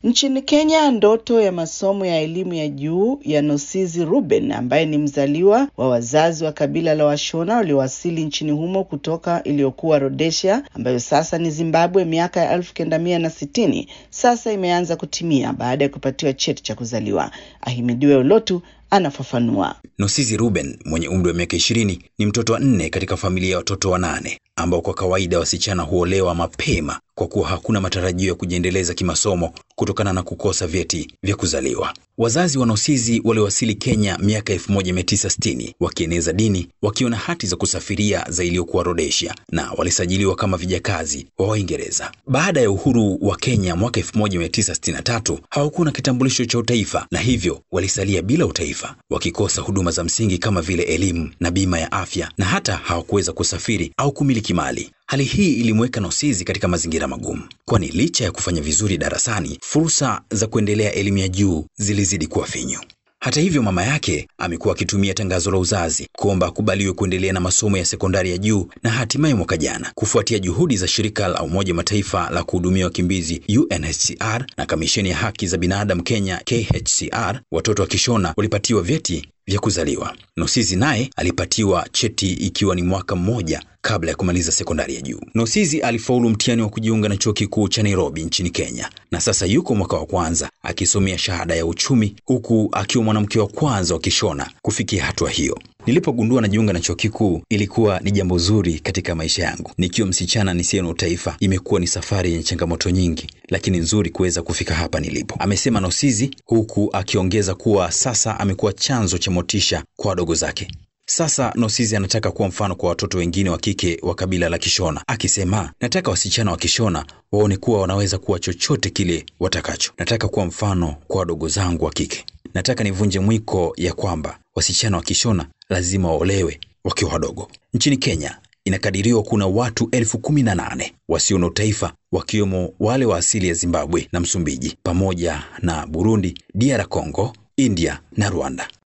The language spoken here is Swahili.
Nchini Kenya, ndoto ya masomo ya elimu ya juu ya Nosizi Ruben ambaye ni mzaliwa wa wazazi wa kabila la Washona waliowasili nchini humo kutoka iliyokuwa Rhodesia ambayo sasa ni Zimbabwe miaka ya elfu kenda mia na sitini sasa imeanza kutimia baada ya kupatiwa cheti cha kuzaliwa. Ahimidiwe Olotu anafafanua. Nosizi Ruben mwenye umri wa miaka ishirini ni mtoto wa nne katika familia ya watoto wanane ambao kwa kawaida wasichana huolewa mapema kwa kuwa hakuna matarajio ya kujiendeleza kimasomo kutokana na kukosa vyeti vya kuzaliwa. Wazazi wa Nosizi waliowasili Kenya miaka 1960 wakieneza dini, wakiwa na hati za kusafiria za iliyokuwa Rhodesia na walisajiliwa kama vijakazi wa Waingereza. Baada ya uhuru wa Kenya mwaka 1963 hawakuwa na kitambulisho cha utaifa na hivyo walisalia bila utaifa, wakikosa huduma za msingi kama vile elimu na bima ya afya, na hata hawakuweza kusafiri au kumiliki mali. Hali hii ilimweka Nosizi katika mazingira magumu, kwani licha ya kufanya vizuri darasani, fursa za kuendelea elimu ya juu zilizidi kuwa finyu. Hata hivyo, mama yake amekuwa akitumia tangazo la uzazi kuomba akubaliwe kuendelea na masomo ya sekondari ya juu, na hatimaye mwaka jana, kufuatia juhudi za shirika la Umoja Mataifa la kuhudumia wakimbizi UNHCR na kamisheni ya haki za binadamu Kenya KHCR, watoto wa Kishona walipatiwa vyeti vya kuzaliwa. Nosizi naye alipatiwa cheti ikiwa ni mwaka mmoja kabla ya kumaliza sekondari ya juu. Nosizi alifaulu mtihani wa kujiunga na chuo kikuu cha Nairobi nchini Kenya na sasa yuko mwaka wa kwanza akisomea shahada ya uchumi huku akiwa mwanamke wa kwanza wa Kishona kufikia hatua hiyo. Nilipogundua najiunga na chuo kikuu ilikuwa ni jambo zuri katika maisha yangu. Nikiwa msichana nisiye na utaifa, imekuwa ni safari yenye changamoto nyingi, lakini nzuri kuweza kufika hapa nilipo, amesema Nosizi, huku akiongeza kuwa sasa amekuwa chanzo cha motisha kwa wadogo zake. Sasa Nosizi anataka kuwa mfano kwa watoto wengine wa kike wa kabila la Kishona, akisema nataka wasichana wa Kishona waone kuwa wanaweza kuwa chochote kile watakacho. Nataka kuwa mfano kwa wadogo zangu wa kike. Nataka nivunje mwiko ya kwamba wasichana wa Kishona lazima waolewe wakiwa wadogo. Nchini Kenya inakadiriwa kuna watu elfu kumi na nane wasio na utaifa wakiwemo wale wa asili ya Zimbabwe na Msumbiji pamoja na Burundi, DR Congo, India na Rwanda.